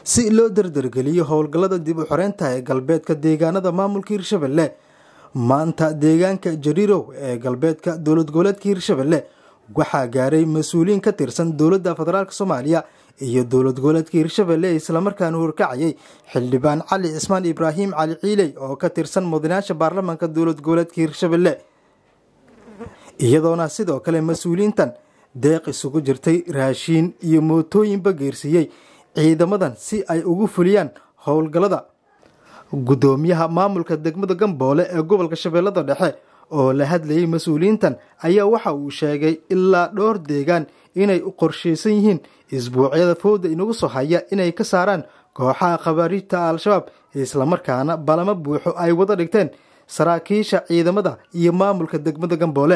si loo dardargeliyo howlgallada dib u xoreynta ee galbeedka deegaanada maamulka hirshabelle maanta deegaanka jariirow ee galbeedka dowlad goboleedka hirshabelle waxaa gaaray mas-uuliyiin ka tirsan dowladda federaalk soomaaliya iyo dowlad goboleedka hirshabelle ee islamarkaana horkacayay xildhibaan cali cismaan ibraahim cali ciiley oo ka tirsan mudanayaasha baarlamaanka dowlad goboleedka hirshabelle iyadoona sidoo kale mas-uuliyiintan deeq isugu jirtay raashiin iyo mootooyinba geersiiyey ciidamadan si ay ugu fuliyaan howlgallada guddoomiyaha maamulka degmada gamboole ee gobolka shabeellada dhexe oo la hadlayay mas-uuliyiintan ayaa waxa uu sheegay ilaa dhowr deegaan inay u qorshaysan yihiin isbuucyada fowda inagu soo haya inay ka saaraan kooxaha khabaariijta al-shabaab islamarkaana balamo buuxo ay wada dhigteen saraakiisha ciidamada iyo maamulka degmada gamboole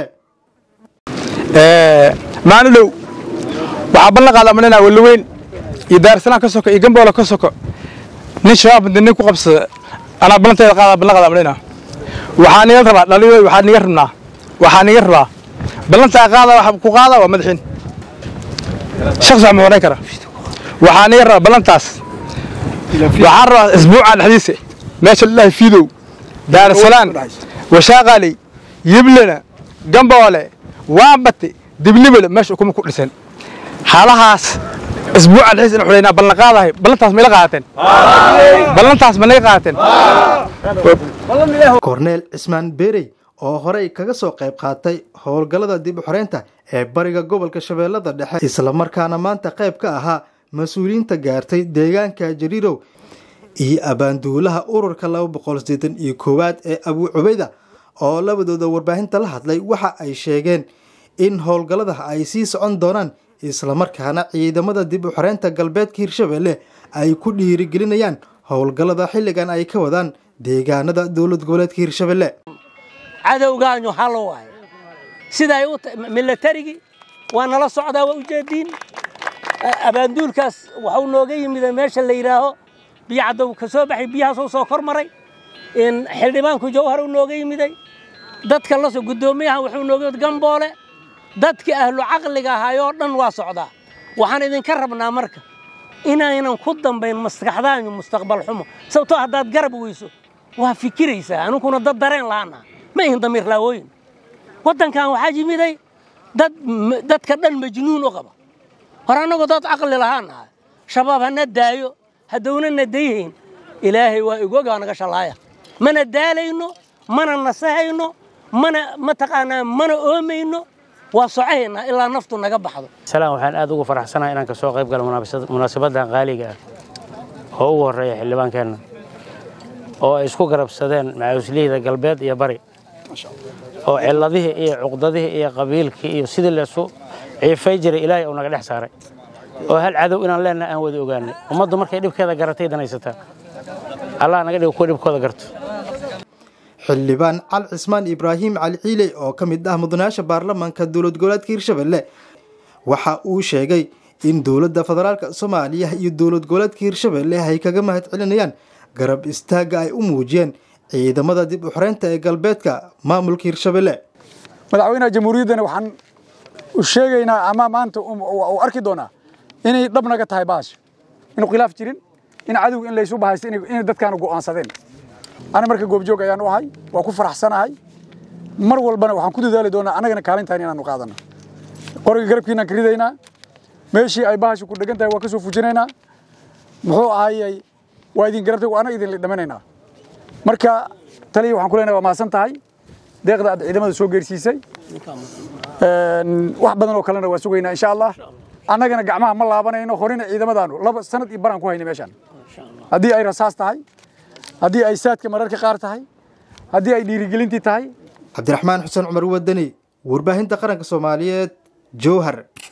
maalin dhow waxaa ballan qaada malinaa walaweyn iyo daarsalaan ka soko iyo gamboole ka soko nin shabaab nin ku qabsada anaa ballanteeda qaada ballan qaada malinaa waxaa niga rabaa dhaliyo waxaa niga rabnaa waxaa niga rabaa ballantaa qaada waxa ku qaada waa madaxiin shakhsi wax ma horeyn kara waxaa niga rabaa ballantaas waxaan rabaa isbuuca dhexdiisa meesha lilahi fiidow daarsalaan washaaqaaley yiblana gamboole waabate diblibele meesha ukuma ku dhisan halahaas isbuuca dhexdiisa ina xuleynaa ballan qaadahay ballantaas ma ila qaadateen ballantaas ma naga qaadateen korneel cismaan beerey oo horey kaga soo qayb qaatay howlgallada dib u xoreynta ee bariga gobolka shabeellada dhexe islamarkaana maanta qayb ka ahaa mas-uuliyiinta gaartay deegaanka jariirow iyo abaanduulaha ururka laba boqol sideetan iyo koowaad ee abuu cubeyda oo labadooda warbaahinta la hadlay waxa ay sheegeen in howlgallada ay sii socon doonaan islamarkaana ciidamada dib u xoreynta galbeedka hirshabelle ay ku dhiirigelinayaan howlgallada xilligan ay ka wadaan deegaanada dowlad goboleedka hirshabelle cadowgaanyu halo waaye siday u milatarigii waa nala socdaa waa ujeediin abaanduulkaas waxuu nooga yimida meesha la yidhaaho biyo caddow ka soo baxay biyahaasuu soo kor maray xildhibaanku jawhar uu nooga yimiday dadka laso guddoomiyaha wuxuu nooga yimid gamboole dadkii ahlu caqliga ahaayoo dhan waa socdaa waxaan idinka rabnaa marka inaynan ku dambayn maskaxdaanyu mustaqbal xumo sababtoo haddaad garab weyso waa fikiraysaa aniguna dad dareen lahaana ma ihin damiir laawooyin waddankan waxaa yimiday dad dadka dhan majnuun u qaba hor annagoo dad caqli lahaan nahay shabaab hana daayo haddowna dayhayn ilaahay waa igogaa naga shalaaya mana daalayno mana nasahayno mana mataqaanaa mana oomayno waa socahaynaa ilaa naftu naga baxdo salaan waxaan aad ugu faraxsanahay inaan ka soo qayb galo munaasabaddan qaaliga ah oo ugu horreeya xildhibaankeenna oo ay isku garabsadeen macawislihida galbeed iyo bari oo ciladihii iyo cuqdadihii iyo qabiilkii iyo sidii laysu ciifay jiray ilaahay uu naga dhex saaray oo hal cadow inaan leenaha aan wada ogaanay ummaddu markay dhibkeeda garatay danaysataa allah naga dhigo kuwa dhibkooda garto xildhibaan cali cismaan ibraahim cali ciiley oo ka mid ah mudanayaasha baarlamaanka dowlad goboleedka hirshabelle waxa uu sheegay in dowladda federaalk soomaaliya iyo dowlad goboleedka hirshabelle ay kaga mahad celinayaan garab istaagga ay u muujiyeen ciidamada dib u xoreynta ee galbeedka maamulka hirshabelle madaxweynaha jamhuuriyaddana waxaan u sheegaynaa ama maanta uu arki doonaa inay dhab naga tahay baasha inuu khilaaf jirin in cadowga in laysu bahaysto inay dadkaanu go'aansadeen ani marka goobjoog ayaan u ahay waa ku faraxsanahay mar walbana waxaan ku dadaali doonaa annagana kaalintahan inaanu qaadano qoriga garabkiinaan ka ridaynaa meeshii ay bahasha ku dhegan tahay waa ka soo fujinaynaa muxuu ahayey waa idin garabtay waana idin dhamanaynaa marka taliya waxaan ku leenahay waa mahadsan tahay deeqda aad ciidamada soo geersiisay wax badan oo kalena waa sugaynaa insha allah annagana gacmaha ma laabanayno horina ciidamadaanu laba sanad iyo baraan ku haynay meeshaan haddii ay rasaas tahay haddii ay saadka mararka qaar tahay haddii ay dhiirigelintii tahay cabdiraxmaan xuseen cumar wadani warbaahinta qaranka soomaaliyeed jowhar